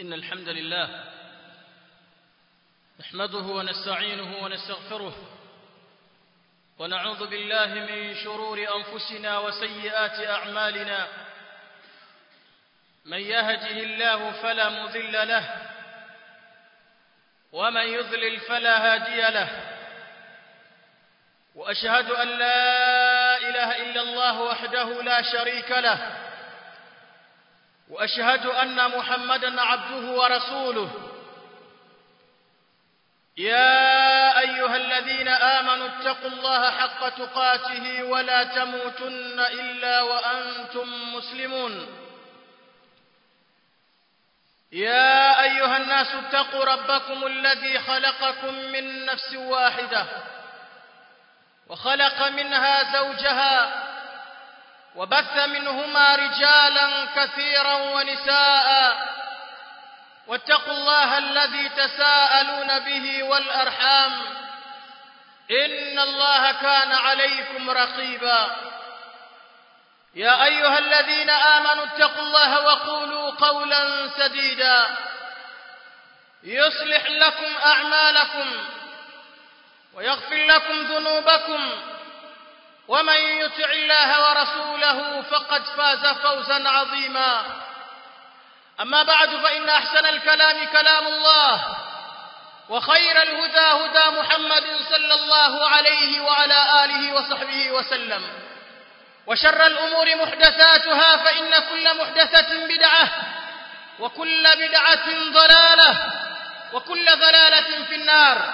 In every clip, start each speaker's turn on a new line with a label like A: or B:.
A: إن الحمد لله نحمده ونستعينه ونستغفره ونعوذ بالله من شرور أنفسنا وسيئات أعمالنا من يهده الله فلا مضل له ومن يضلل فلا هادي له وأشهد أن لا إله إلا الله وحده لا شريك له وأشهد أن محمدا عبده ورسوله يا أيها الذين آمنوا اتقوا الله حق تقاته ولا تموتن إلا وأنتم مسلمون يا أيها الناس اتقوا ربكم الذي خلقكم من نفس واحدة وخلق منها زوجها وبث منهما رجالا كثيرا ونساء واتقوا الله الذي تساءلون به والأرحام إن الله كان عليكم رقيبا يا أيها الذين آمنوا اتقوا الله وقولوا قولا سديدا يصلح لكم أعمالكم ويغفر لكم ذنوبكم ومن يطع الله ورسوله فقد فاز فوزا عظيما أما بعد فإن أحسن الكلام كلام الله وخير الهدى هدى محمد صلى الله عليه وعلى آله وصحبه وسلم وشر الأمور محدثاتها فإن كل محدثة بدعة وكل بدعة ضلالة وكل ضلالة في النار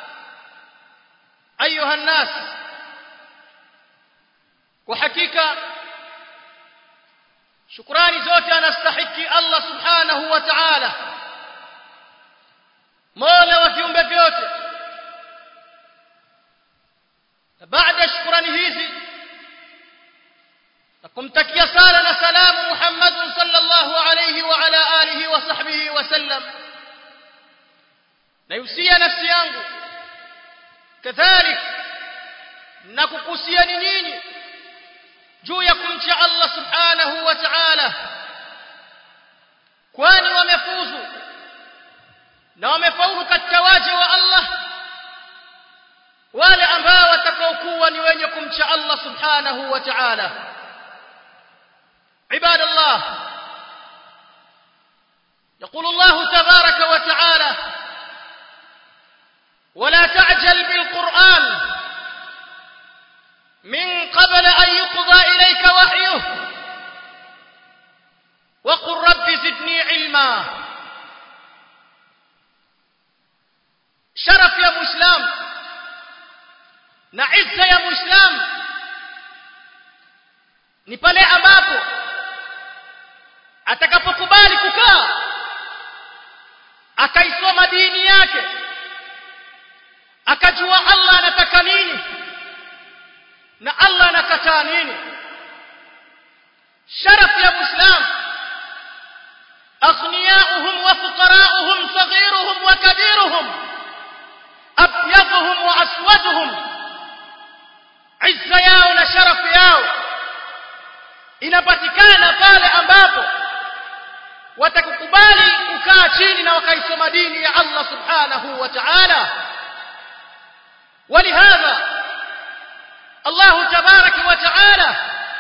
A: أيها الناس وحقيقة shukrani zote anastahiki Allah subhanahu wa ta'ala mola wa viumbe vyote baada shukrani hizi na kumtakia sala na salamu Muhammad sallallahu alayhi wa ala alihi wa sahbihi wa sallam nayusia nafsi yangu kadhalik na kukusiani nyinyi juu ya kumcha Allah subhanahu wa ta'ala kwani wamefuzu na wamefaulu katika waja wa Allah wale ambao watakaokuwa ni wenye kumcha Allah subhanahu wa ta'ala عباد الله يقول الله تبارك وتعالى ولا تعجل بالقرآن من قبل أن يقضى إليك وحيه وقل رب زدني علما شرف يا مسلم نعز يا مسلم ni pale ambapo atakapokubali kukaa akaisoma dini yake akajua Allah anataka nini na Allah anakataa nini sharaf ya muislam aghniyauhum wa fuqarauhum saghiruhum wa kabiruhum abyaduhum wa aswaduhum izza yao na sharafu yao inapatikana pale ambapo watakukubali kukaa chini na wakaisoma dini ya Allah subhanahu wa ta'ala ولهذا الله تبارك وتعالى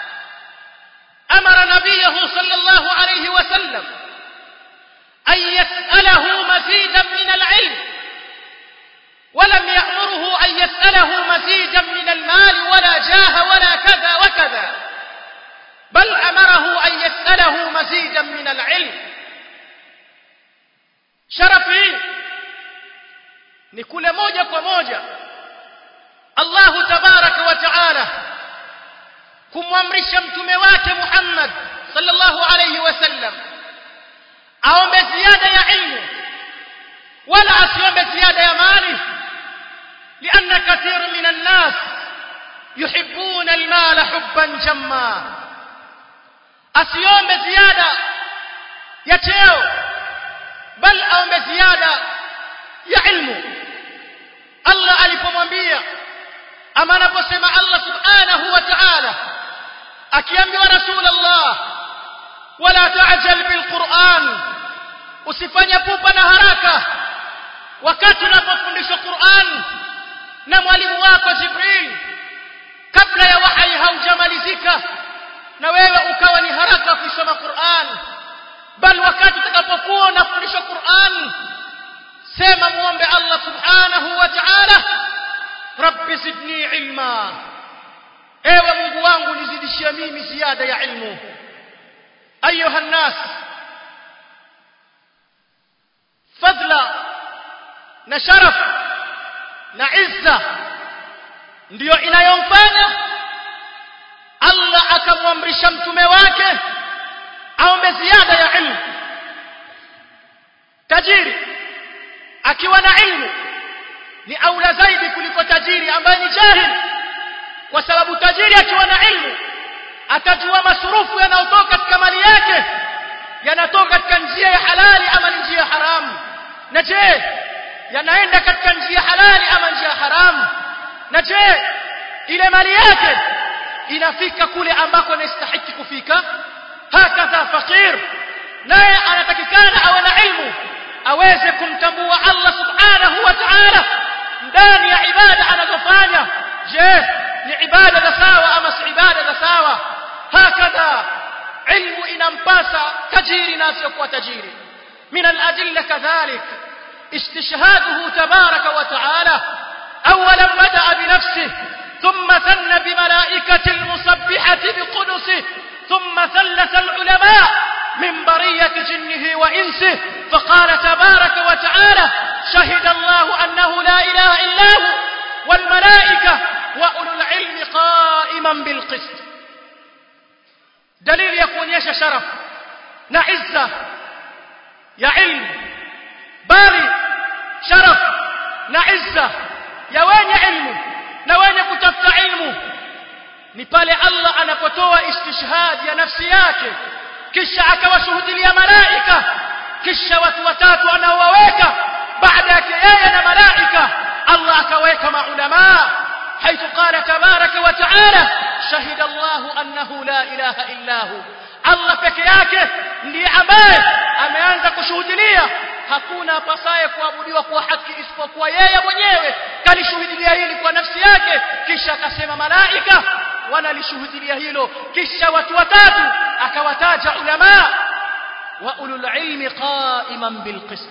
A: أمر نبيه صلى الله عليه وسلم أن يسأله مزيدا من العلم ولم يأمره أن يسأله مزيدا من المال ولا جاه ولا كذا وكذا بل أمره أن يسأله مزيدا من العلم شرفي نكل موجة وموجة Allah tabaraka wa taala kumwamrisha mtume wake Muhammad sallallahu alayhi wasallam aombe ziada ya ilmu wala asiombe ziada ya mali لأن كثير من الناس يحبون المال حبا جما asiombe ziada ya cheo bal aombe ziada ya ilmu Allah alipomwambia ama anaposema Allah subhanahu wa ta'ala akiambiwa rasulullah wala ta'jal bil Qur'an usifanye pupa na haraka wakati unapofundishwa Qur'an na mwalimu wako Jibril kabla ya wahyi haujamalizika na wewe ukawa ni haraka kusoma Qur'an bal wakati utakapokuwa unafundishwa Qur'an sema muombe Allah subhanahu wa ta'ala rabbi zidni ilma ewe Mungu wangu nizidishie mimi ziada ya ilmu ayuha nas fadla na sharaf na izza ndiyo inayomfanya Allah akamwamrisha mtume wake aombe ziada ya ilmu tajiri akiwa na ilmu ni aula zaidi kuliko tajiri ambaye ni jahil kwa sababu tajiri akiwa na ilmu atajua masurufu yanayotoka katika mali yake yanatoka katika njia ya halali ama njia ya haramu na je yanaenda katika njia halali ama njia haramu na je ile mali yake inafika kule ambako inastahiki kufika hakadha fakir naye anatakikana awe na ilmu aweze kumtambua Allah subhanahu wa ta'ala ndani ya ibada anazofanya je ni ibada za sawa ama si ibada za sawa hakadha ilmu inampasa tajiri na asiyokuwa tajiri min al-adilla kadhalik استشهاده تبارك وتعالى أولا بدأ بنفسه ثم ثن بملائكة المسبحة بقدسه ثم ثلث العلماء من برية جنه وإنسه فقال تبارك وتعالى شهد الله أنه لا إله إلا هو والملائكة وأولو العلم قائما بالقسط دليل يكون يش شرف نعزة يا علم bali sharaf na izza ya wenye ilmu na wenye kutafuta ilmu ni pale Allah anapotoa istishhad ya nafsi yake kisha akawashuhudilia malaika kisha watu watatu anaowaweka baada yake yeye na malaika Allah akaweka maulama حيث قال تبارك وتعالى شهد الله أنه لا إله إلا هو الله peke yake ndiye ambaye ameanza kushuhudilia hakuna apasaye kuabudiwa kwa haki isipokuwa yeye mwenyewe kalishuhudia hili kwa nafsi yake kisha akasema malaika wanalishuhudia hilo kisha watu watatu akawataja ulama wa ulul ilmi qa'iman bil qist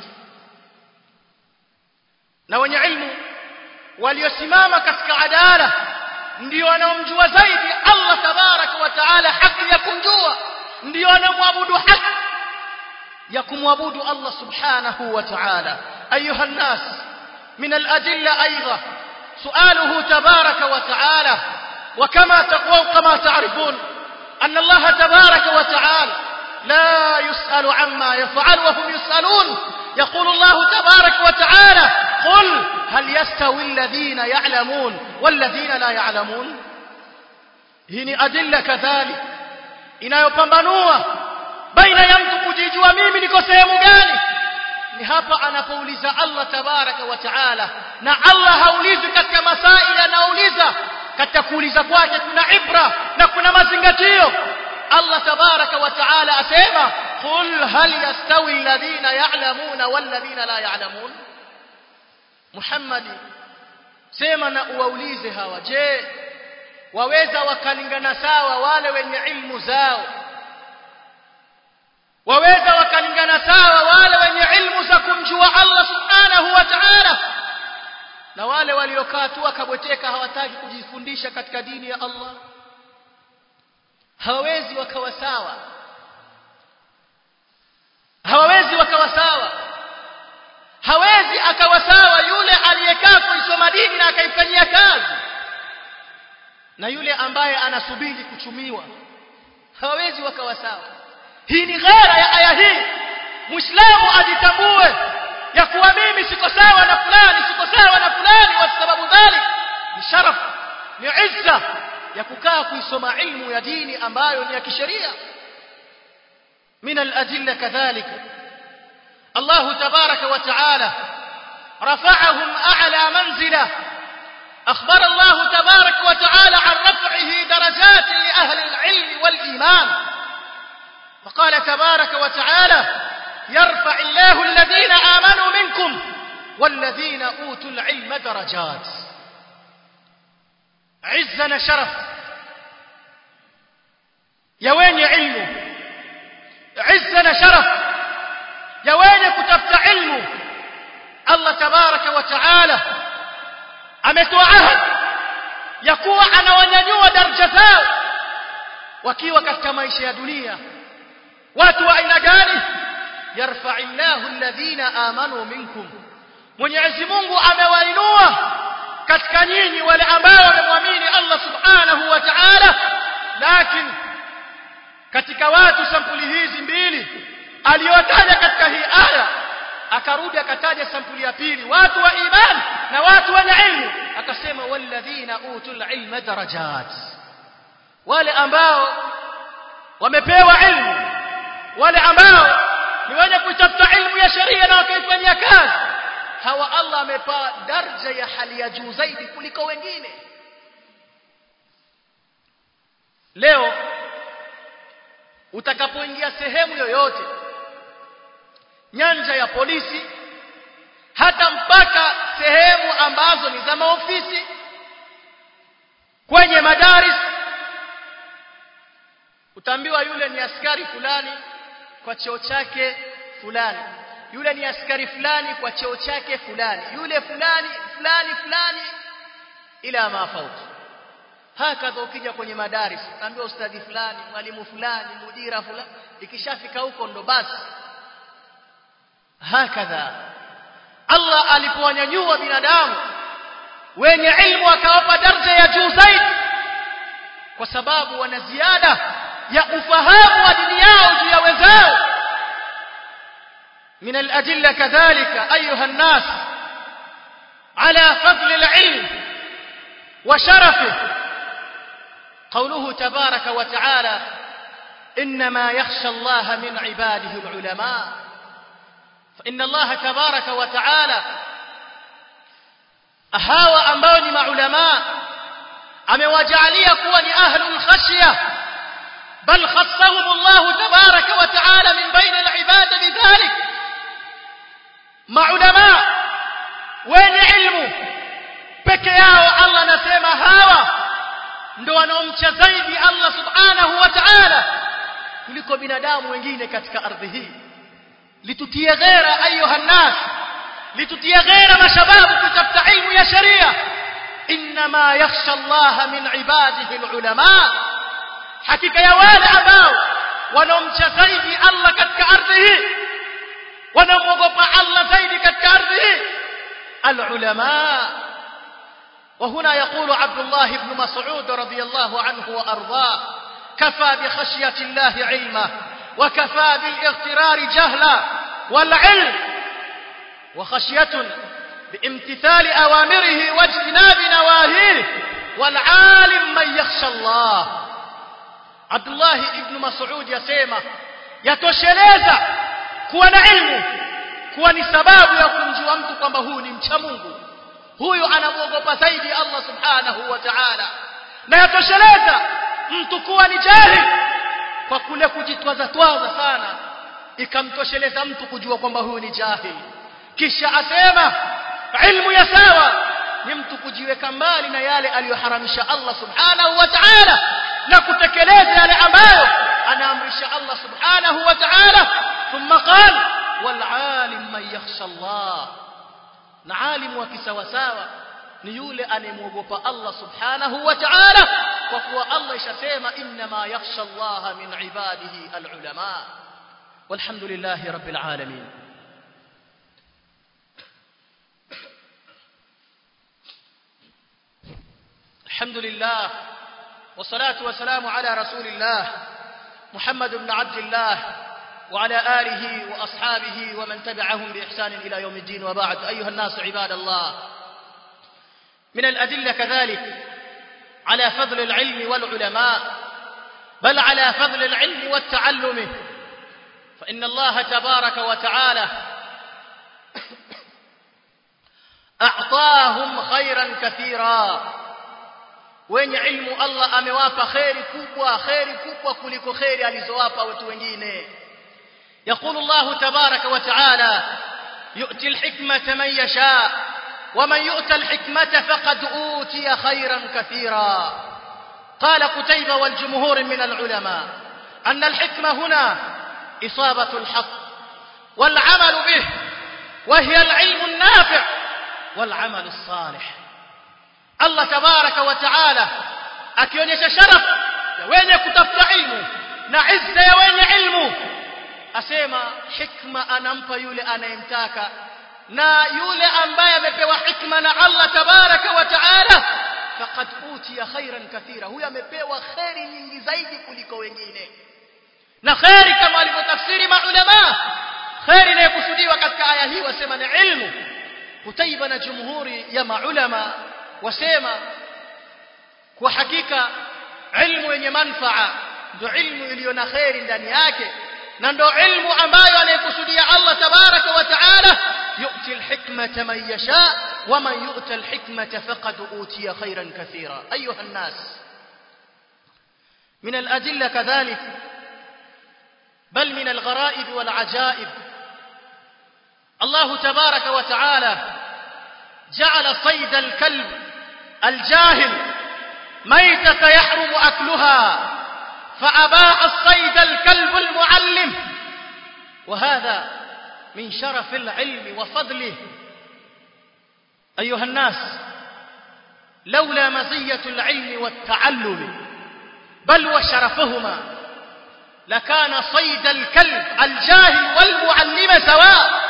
A: na wenye ilmu waliosimama katika adala ndio wanaomjua zaidi Allah tabaraka wa taala haki ya kumjua ndio wanaomwabudu haki ya kumwabudu Allah subhanahu wa ta'ala ayuha الناس من الأدلة أيضا سؤاله تبارك وتعالى وكما تقوى كما تعرفون أن الله تبارك وتعالى لا يسأل عما يفعل وهم يسألون يقول الله تبارك وتعالى قل هل يستوي الذين يعلمون والذين لا يعلمون هنا أدلة كذلك inayopambanua baina ya mtu kujijua mimi niko sehemu gani ni hapa anapouliza Allah tabaraka wa taala na Allah haulizi katika masaili anauliza katika kuuliza kwake kuna ibra na kuna mazingatio Allah tabaraka wa taala asema qul hal yastawi alladhina ya'lamuna walladhina la ya'lamun Muhammad sema na uwaulize hawa je waweza wakalingana sawa wale wenye ilmu zao waweza wakalingana sawa wale wenye ilmu za kumjua Allah subhanahu wa ta'ala na wale waliokaa tu wakabweteka hawataki kujifundisha katika dini ya Allah hawawezi wakawa sawa hawawezi wakawa sawa hawezi akawa sawa yule aliyekaa kuisoma dini na akaifanyia kazi na yule ambaye anasubiri kuchumiwa hawawezi wakawa sawa hii ni ghera ya aya hii muislamu ajitambue ya kuwa mimi siko sawa na fulani siko sawa na fulani kwa sababu dhalik ni sharaf ni izza ya kukaa kuisoma ilmu ya dini ambayo ni ya kisheria من الأدلة كذلك الله تبارك وتعالى رفعهم أعلى منزلة أخبر الله تبارك وتعالى عن رفعه درجات لأهل العلم والإيمان فقال تبارك وتعالى yarfa illahu alladhina amanu minkum walladhina utul ilma darajat izza na sharaf ya wenye ilmu izza na sharaf ya wenye kutafuta ilmu Allah tabaraka wa taala ametoa ahadi ya kuwa anawanyanyua daraja zao wakiwa katika maisha ya dunia watu wa aina gani yarfa'illahu alladhina amanu minkum Mwenyezi Mungu amewainua katika nyinyi wale ambao wamemwamini Allah subhanahu wa ta'ala lakini katika watu sampuli hizi mbili aliyotaja katika hii aya akarudi akataja sampuli ya pili watu wa imani na watu wenye ilmu akasema walladhina utul ilma darajat wale ambao wamepewa ilmu wale ambao ni wenye kuitafuta ilmu ya sheria na wakaifanyia kazi hawa Allah amepa daraja ya hali ya juu zaidi kuliko wengine leo utakapoingia sehemu yoyote nyanja ya polisi hata mpaka sehemu ambazo ni za maofisi kwenye madaris utaambiwa yule ni askari fulani kwa cheo chake fulani yule ni askari fulani kwa cheo chake fulani yule fulani fulani fulani ila mafauti hakadha ukija kwenye madaris utaambiwa ustadhi fulani mwalimu fulani mudira fulani ikishafika huko ndo basi hakadha Allah alipowanyanyua binadamu wenye ilmu akawapa daraja ya juu zaidi kwa sababu wana ziada ya ufahamu wa dini yao juu ya wenzao من الأدلة كذلك أيها الناس على فضل العلم وشرفه قوله تبارك وتعالى إنما يخشى الله من عباده العلماء فإن الله تبارك وتعالى أهاوى أنبوني مع علماء amewajalia kuwa ni ahlul khashya bal khassahum Allah tabaraka wa taala min baina al-ibad bidhalik maulama wenye ilmu peke yao Allah anasema hawa ndio wanaomcha zaidi Allah subhanahu wa ta'ala kuliko binadamu wengine katika ardhi hii litutie ghera ayuha nas litutie ghera mashababu kutafuta ilmu ya sharia inma yakhsha Allah min ibadihi alulama hakika ya wale ambao wanaomcha zaidi Allah katika ardhi hii wanaogopa Allah zaidi katika ardhi hii alulama وهنا يقول عبد الله بن مسعود رضي الله عنه وأرضاه كفى بخشية الله علما وكفى بالاغترار جهلا والعلم وخشية بامتثال أوامره واجتناب نواهيه والعالم من يخشى الله عبد الله بن مسعود يسمى يتوشeleza kuwa na ilmu kuwa ni sababu ya kumjua mtu kwamba huyu ni mcha Mungu huyu anamwogopa zaidi Allah subhanahu wa ta'ala na yatosheleza mtu kuwa ni jahil kwa kule kujitwaza twaza sana ikamtosheleza mtu kujua kwamba huyu ni jahil kisha asema ilmu ya sawa ni mtu kujiweka mbali na yale aliyoharamisha Allah subhanahu wa ta'ala na kutekeleza yale ambayo anaamrisha Allah subhanahu wa ta'ala thumma qala wal alim man yakhsha Allah na alimu wa kisawasawa ni yule anayemwogopa Allah subhanahu wa ta'ala kwa kuwa Allah ishasema inma yakhsha Allah min ibadihi alulama walhamdulillahi rabbil alamin الحمد لله والصلاة والسلام على رسول الله محمد بن عبد الله وعلى آله وأصحابه ومن تبعهم بإحسان إلى يوم الدين وبعد أيها الناس عباد الله من الأدلة كذلك على فضل العلم والعلماء بل على فضل العلم والتعلم فإن الله تبارك وتعالى أعطاهم خيرا كثيرا wenye ilmu Allah amewapa khairi kubwa khairi kubwa kuliko khairi alizowapa watu wengine يقول الله تبارك وتعالى يؤتي الحكمة من يشاء ومن يؤت الحكمة فقد أوتي خيرا كثيرا قال قتيبة والجمهور من العلماء أن الحكمة هنا إصابة الحق والعمل به وهي العلم النافع والعمل الصالح الله تبارك وتعالى akionyesha sharaf ya wenye kutafuta ilmu na izza ya wenye ilmu asema hikma anampa yule anayemtaka na yule ambaye amepewa hikma na Allah tabaraka wa taala faqad utiya khairan kathira huyo amepewa khairi nyingi zaidi kuliko wengine na khairi kama alivyotafsiri maulama khairi inayokusudiwa katika aya hii wasema ni ilmu kutaiba na jumhuri ya maulama wasema kwa hakika ilmu yenye manfaa ndio ilmu iliyo na khairi ndani yake na ndio ilmu ambayo anayekusudia Allah tabaraka wa taala yu'ti alhikmata man yasha wa man yu'ta alhikmata faqad utiya khairan kathira ayuha an-nas من الأدلة كذلك بل من الغرائب والعجائب الله تبارك وتعالى جعل صيد الكلب الجاهل ميتة يحرم أكلها فأباح الصيد الكلب المعلم وهذا من شرف العلم وفضله أيها الناس لولا مزية العلم والتعلم بل وشرفهما لكان صيد الكلب الجاهل والمعلم سواء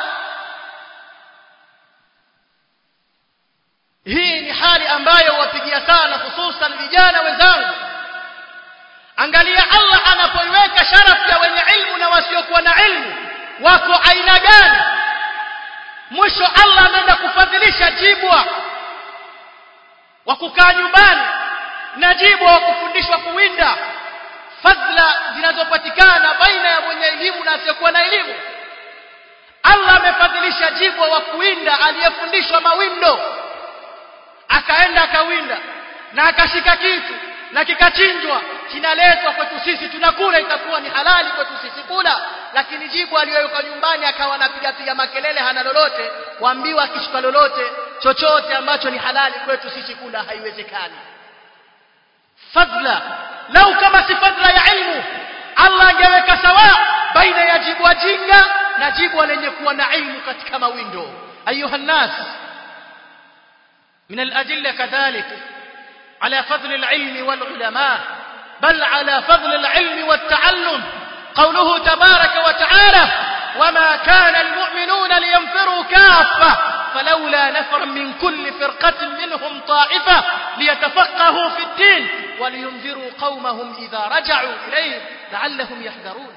A: hii ni hali ambayo wapigia sana hususan vijana wenzangu angalia Allah anapoiweka sharafu ya wenye ilmu na wasiokuwa na ilmu wako aina gani mwisho Allah anaenda kufadhilisha jibwa wa kukaa nyumbani na jibwa wa kufundishwa kuwinda fadhila zinazopatikana baina ya mwenye elimu na asiyokuwa na elimu Allah amefadhilisha jibwa wa kuwinda aliyefundishwa mawindo akaenda akawinda na akashika kitu na kikachinjwa kinaletwa kwetu sisi tunakula itakuwa ni halali kwetu sisi kula lakini jibu aliyoweka nyumbani akawa anapiga piga makelele hana lolote waambiwa akishika lolote chochote ambacho ni halali kwetu sisi kula haiwezekani fadla lau kama si fadla ya ilmu Allah angeweka sawa baina ya jibu jinga na jibu lenye kuwa na ilmu katika mawindo ayuha nas من الأدلة كذلك على فضل العلم والعلماء بل على فضل العلم والتعلم قوله تبارك وتعالى وما كان المؤمنون لينفروا كافة فلولا نفر من كل فرقة منهم طائفة ليتفقهوا في الدين ولينذروا قومهم إذا رجعوا إليه لعلهم يحذرون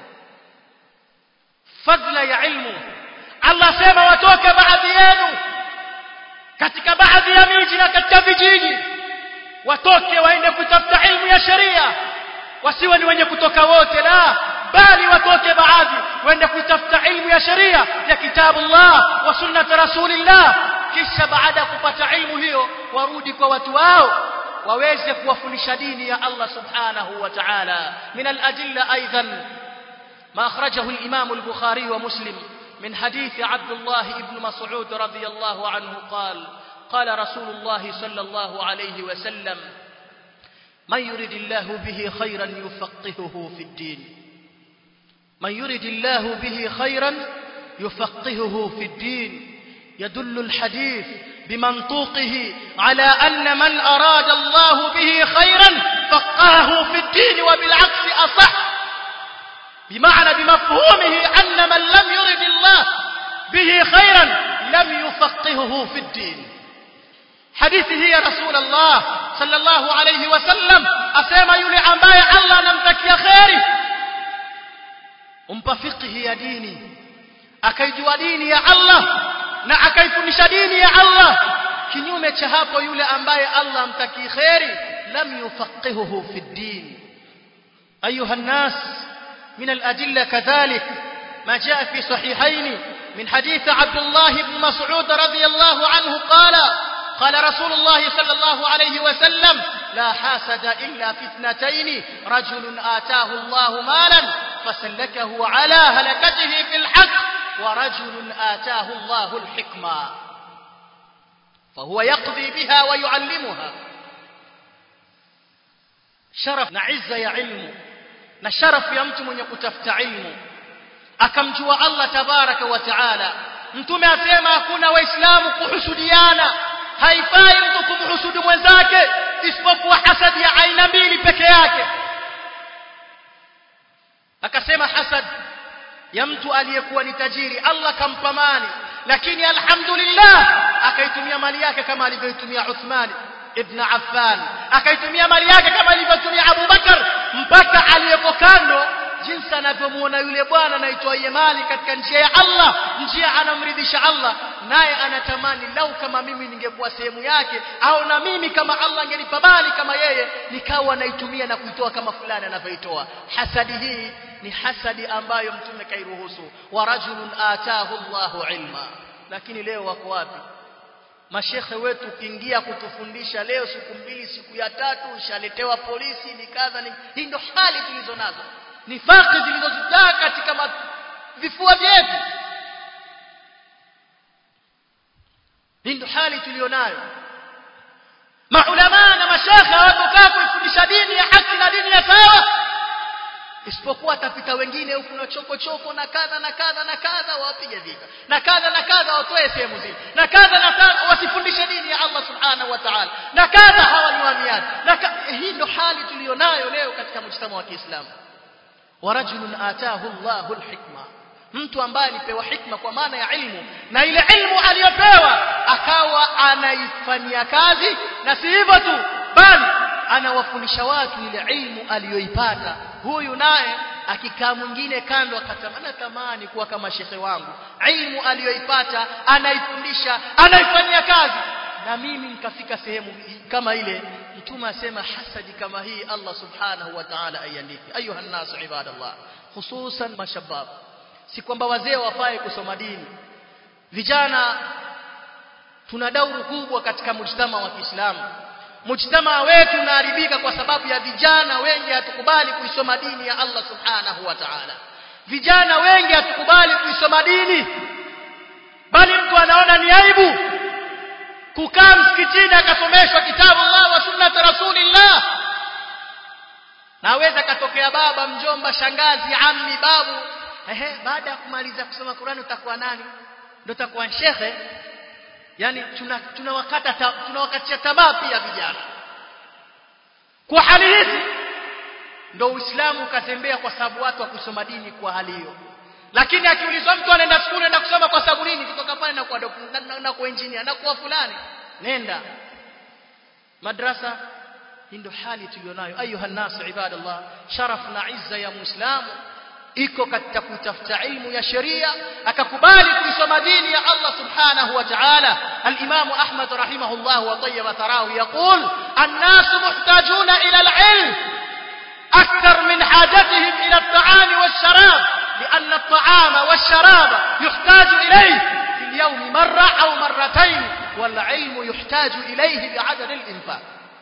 A: فضل يا علم الله سيما وتوك بعد يانو katika baadhi ya miji na katika vijiji watoke waende kutafuta ilmu ya sheria wasiwe ni wenye kutoka wote la bali watoke baadhi waende kutafuta ilmu ya sheria ya kitabu Allah wa sunnat rasulillah kisha baada ya kupata ilmu hiyo warudi kwa watu wao waweze kuwafundisha dini ya Allah subhanahu wa ta'ala min al-adilla aidan ma akhrajahu al-imam al-bukhari wa muslim من حديث عبد الله بن مسعود رضي الله عنه قال قال رسول الله صلى الله عليه وسلم من يرد الله به خيرا يفقهه في الدين من يرد الله به خيرا يفقهه في الدين يدل الحديث بمنطوقه على أن من أراد الله به خيرا فقهه في الدين وبالعكس أصح بمعنى بمفهومه أن من لم يرد الله به خيرا لم يفقهه في الدين حديثه يا رسول الله صلى الله عليه وسلم أسيما يلي أمباي الله نمتك يا خيري umpa fiqhi ya dini akaijua dini ya Allah na akaifundisha dini ya Allah kinyume cha hapo yule ambaye Allah amtaki khairi lam yufaqihuhu fi din ayuha an-nas من الأدلة كذلك ما جاء في صحيحين من حديث عبد الله بن مسعود رضي الله عنه قال قال رسول الله صلى الله عليه وسلم لا حاسد إلا في اثنتين رجل آتاه الله مالا فسلكه على هلكته في الحق ورجل آتاه الله الحكمة فهو يقضي بها ويعلمها شرف نعزة يا علم na sharafu ya mtu mwenye kutafuta ilmu akamjua Allah tabaraka wa taala mtume asema hakuna waislamu kuhusudiana haifai mtu kumhusudu mwenzake isipokuwa hasadi ya aina mbili peke yake akasema hasad ya mtu aliyekuwa ni tajiri Allah kampa mali lakini alhamdulillah akaitumia mali yake kama alivyoitumia Uthman ibn Affan akaitumia mali yake kama alivyotumia Abu Bakar mpaka aliyeko kando jinsi anavyomuona yule bwana anaitwa mali katika njia ya Allah njia anamridhisha Allah naye anatamani lau kama mimi ningekuwa sehemu yake au na mimi kama Allah angenipa mali kama yeye nikawa naitumia na kuitoa kama fulani anavyoitoa hasadi hii ni hasadi ambayo mtume kairuhusu wa rajulun ataahu Allahu ilma lakini leo wako wapi mashekhe wetu ukiingia kutufundisha leo siku mbili siku ya tatu ushaletewa polisi ni kadha ni hii ndio hali tulizo nazo nifaki zilizozaa katika ma... vifua vyetu hii ndio hali tulionayo maulama na mashekhe hawatokaa kuifundisha dini ya haki na dini ya sawa isipokuwa atapita wengine huku na choko choko na kadha na kadha na kadha wapige vita na kadha na kadha watoe sehemu zile na kadha na kadha wasifundishe dini ya Allah subhanahu wa ta'ala na kadha hawaniwamiani na hii ndo hali tulionayo leo katika mjtama wa Kiislamu wa rajulun ataahu Allahu alhikma mtu ambaye alipewa hikma kwa maana ya ilmu na ile ilmu aliyopewa akawa anaifanyia kazi na si hivyo tu bali anawafundisha watu ile ilmu aliyoipata huyu naye akikaa mwingine kando akatamani tamani kuwa kama shekhe wangu ilmu aliyoipata anaifundisha anaifanyia kazi na mimi nikafika sehemu kama ile mtume asema hasadi kama hii Allah subhanahu wa ta'ala aiandike ayuha nas ibadallah hususan mashabab si kwamba wazee wafai kusoma dini vijana tuna dauru kubwa katika mujtama wa Kiislamu mujtama wetu unaharibika kwa sababu ya vijana wengi hatukubali kuisoma dini ya Allah subhanahu wa ta'ala vijana wengi hatukubali kuisoma dini bali mtu anaona ni aibu kukaa msikitini akasomeshwa kitabu Allah wa sunnat rasulillah naweza katokea baba mjomba shangazi ammi babu ehe baada ya kumaliza kusoma Qur'an utakuwa nani ndio utakuwa shekhe yani tunawakata tuna tunawakatisha tamaa pia vijana kwa hali hizi ndio Uislamu ukatembea kwa sababu watu wa kusoma dini kwa hali hiyo lakini akiulizwa mtu anaenda shule anaenda kusoma kwa sababu nini kutoka pale na kwa na, na, na kwa engineer na kwa fulani nenda madrasa hii ndio hali tulionayo ayuha nasu ibadallah sharaf na izza ya muislamu iko katika kutafuta ilmu ya sheria akakubali kuisoma dini ya Allah subhanahu wa ta'ala al-Imam Ahmad rahimahullah wa tayyib tharahu yaqul an-nas muhtajuna ila al-ilm akthar min hajatihim ila at-ta'am wash-sharab لأن الطعام والشراب يحتاج إليه في اليوم مرة أو مرتين والعلم يحتاج إليه بعدد الإنفاق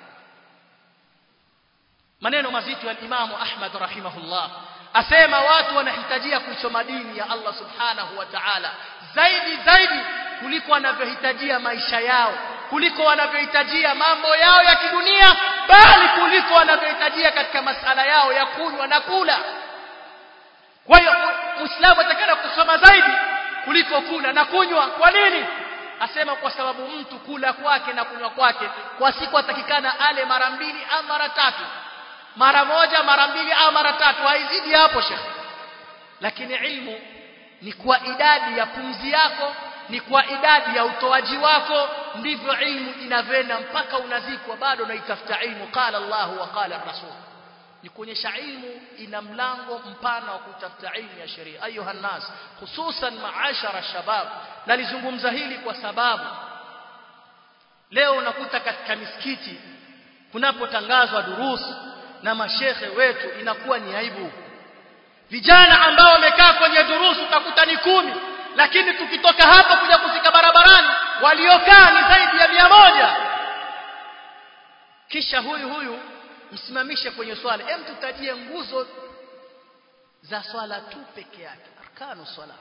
A: maneno mazito ya Imam Ahmad rahimahullah asema watu wanahitajia kuisoma dini ya Allah subhanahu wa ta'ala zaidi zaidi kuliko wanavyohitajia maisha yao kuliko wanavyohitajia mambo yao ya kidunia bali kuliko wanavyohitajia katika masala yao ya kunywa na kula kwa hiyo muislamu atakana kusoma zaidi kuliko kula na kunywa kwa nini asema kwa sababu mtu kula kwake na kunywa kwake kwa siku atakikana ale mara mbili au mara tatu mara moja mara mbili au mara tatu haizidi hapo shekhi lakini ilmu ni kwa idadi ya pumzi yako ni kwa idadi ya utoaji wako ndivyo ilmu inavyoenda mpaka unazikwa bado unaitafuta ilmu qala Allah wa qala rasul ni kuonyesha ilmu ina mlango mpana wa kutafuta ilmu ya sheria ayuha nas hususan maashara shabab nalizungumza hili kwa sababu leo unakuta katika misikiti kunapotangazwa durusu na mashekhe wetu inakuwa ni aibu vijana ambao wamekaa kwenye durusu utakuta ni kumi lakini tukitoka hapa kuja kufika barabarani waliokaa ni zaidi ya mia moja kisha huyu huyu msimamishe kwenye swali hem tutajie nguzo
B: za swala tu peke yake arkanu swala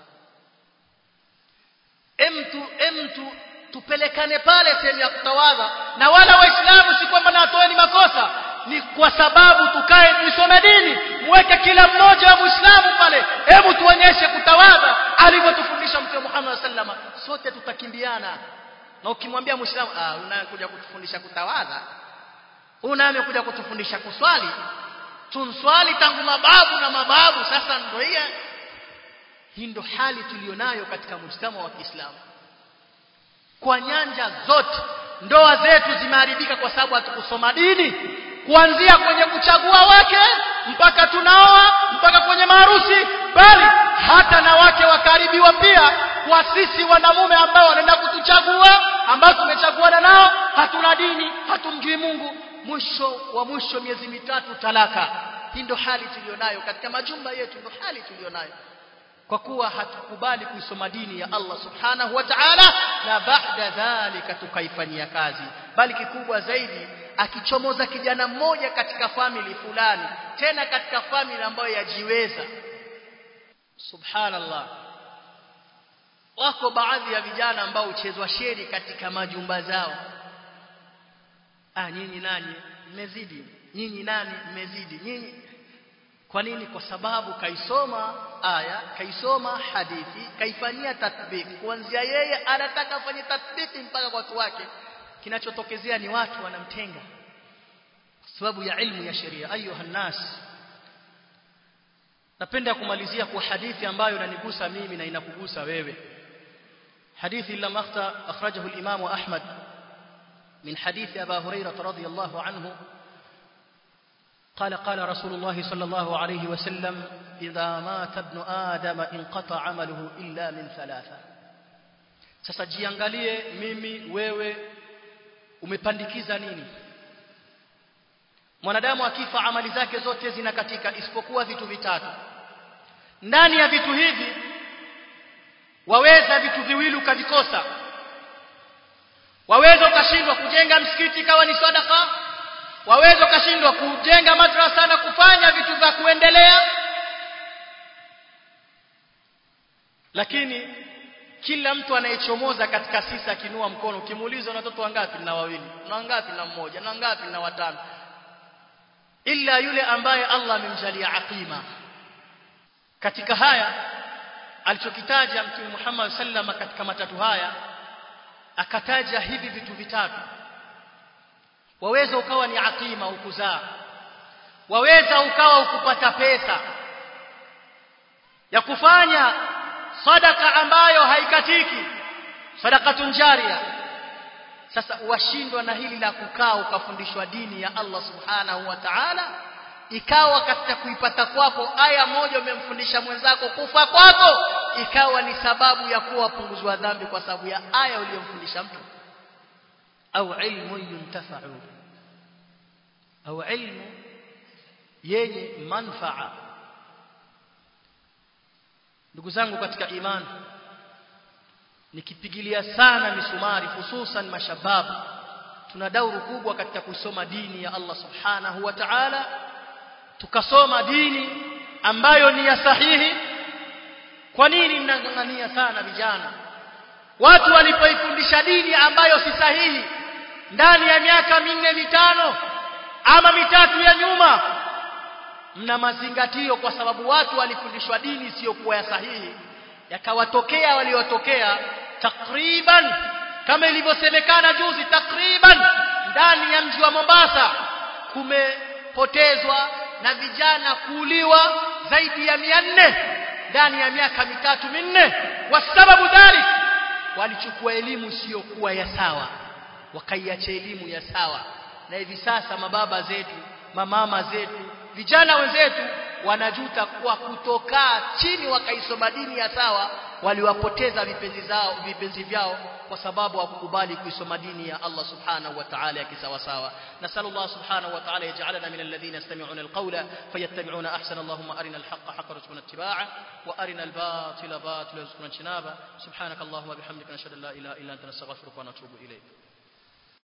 B: emtu emtu tupelekane pale sehemu ya kutawadha na wala waislamu si kwamba natoeni makosa ni kwa sababu tukae tuisome dini muweke kila mmoja wa muislamu pale hebu tuonyeshe kutawadha alivyotufundisha mtume Muhammad sallama sote tutakimbiana na ukimwambia muislamu ah unakuja kutufundisha kutawadha unaamekuja kutufundisha kuswali tunswali tangu mababu na mababu sasa ndio hii hii ndo hali tulionayo katika mujtama wa Kiislamu kwa nyanja zote ndoa zetu zimeharibika kwa sababu hatukusoma dini kuanzia kwenye kuchagua wake mpaka tunaoa mpaka kwenye maharusi bali hata na wake wakaribiwa pia kwa sisi wanamume ambao wanaenda kutuchagua ambao tumechaguana nao hatuna dini hatumjui Mungu mwisho wa mwisho miezi mitatu talaka hii ndo hali tulionayo katika majumba yetu ndo hali tulionayo kwa kuwa hatukubali kuisoma dini ya Allah subhanahu wa ta'ala na baada dhalika tukaifanyia kazi bali kikubwa zaidi akichomoza kijana mmoja katika family fulani tena katika family ambayo yajiweza subhanallah wako baadhi ya vijana ambao uchezwa sheri katika majumba zao ah nyinyi nani mmezidi nyinyi nani mmezidi nyinyi kwa nini kwa sababu kaisoma aya kaisoma hadithi kaifanyia tatbiki kuanzia yeye anataka afanye tatbiki mpaka kwa watu wake kinachotokezea ni watu wanamtenga kwa sababu ya ilmu ya sheria ayuha nas napenda kumalizia kwa hadithi ambayo inanigusa mimi na inakugusa wewe hadithi illa makhta akhrajahu al-imam Ahmad من حديث أبا هريرة رضي الله عنه قال قال رسول الله صلى الله عليه وسلم إذا مات ابن آدم انقطع عمله إلا من ثلاثة sasa jiangalie mimi wewe umepandikiza nini mwanadamu akifa amali zake zote zinakatika isipokuwa vitu vitatu ndani ya vitu hivi waweza vitu viwili ukavikosa waweza ukashindwa kujenga msikiti ikawa ni sadaka waweza ukashindwa kujenga madrasa na kufanya vitu vya kuendelea lakini kila mtu anayechomoza katika sisi akinua mkono ukimuuliza una watoto wangapi na wawili na wangapi na mmoja na wangapi na watano ila yule ambaye Allah amemjalia aqima katika haya alichokitaja mtume Muhammad sallama katika matatu haya akataja hivi vitu vitatu waweza ukawa ni aqima ukuzaa waweza ukawa ukupata pesa ya kufanya sadaka ambayo haikatiki sadakatun jaria sasa washindwa na hili la kukaa ukafundishwa dini ya Allah subhanahu wa ta'ala ikawa katika kuipata kwako aya moja umemfundisha mwenzako kufa kwako ikawa ni sababu ya kuwa punguzwa dhambi kwa sababu ya aya uliyomfundisha mtu au ilmu yuntafa'u au ilmu yenye manfaa ndugu zangu katika imani nikipigilia sana misumari hususan mashababu tuna dauru kubwa katika kusoma dini ya Allah subhanahu wa ta'ala tukasoma dini ambayo ni ya sahihi kwa nini mnang'ang'ania sana vijana watu walipoifundisha dini ambayo si sahihi ndani ya miaka minne mitano ama mitatu ya nyuma mna mazingatio kwa sababu watu walifundishwa dini isiyokuwa ya sahihi yakawatokea waliotokea takriban kama ilivyosemekana juzi takriban ndani ya mji wa Mombasa kumepotezwa na vijana kuuliwa zaidi ya mia nne ndani ya miaka mitatu minne kwa sababu dhalik walichukua elimu isiyokuwa ya sawa wakaiacha elimu ya sawa na hivi sasa mababa zetu mamama zetu vijana wenzetu wanajuta kwa kutokaa chini wakaisoma dini ya sawa waliwapoteza vipenzi zao vipenzi vyao kwa sababu hawakukubali kuisoma dini ya Allah subhanahu wa ta'ala ya kisawa sawa nasallu Allah subhanahu wa ta'ala yaj'alana min alladhina yastami'una alqawla fayattabi'una ahsana Allahumma arina alhaqqa haqqan warzuqna ittiba'a wa arina albatila batila warzuqna ijtinaba subhanakallahumma bihamdika nashhadu an la ilaha illa anta nastaghfiruka wa natubu ilayk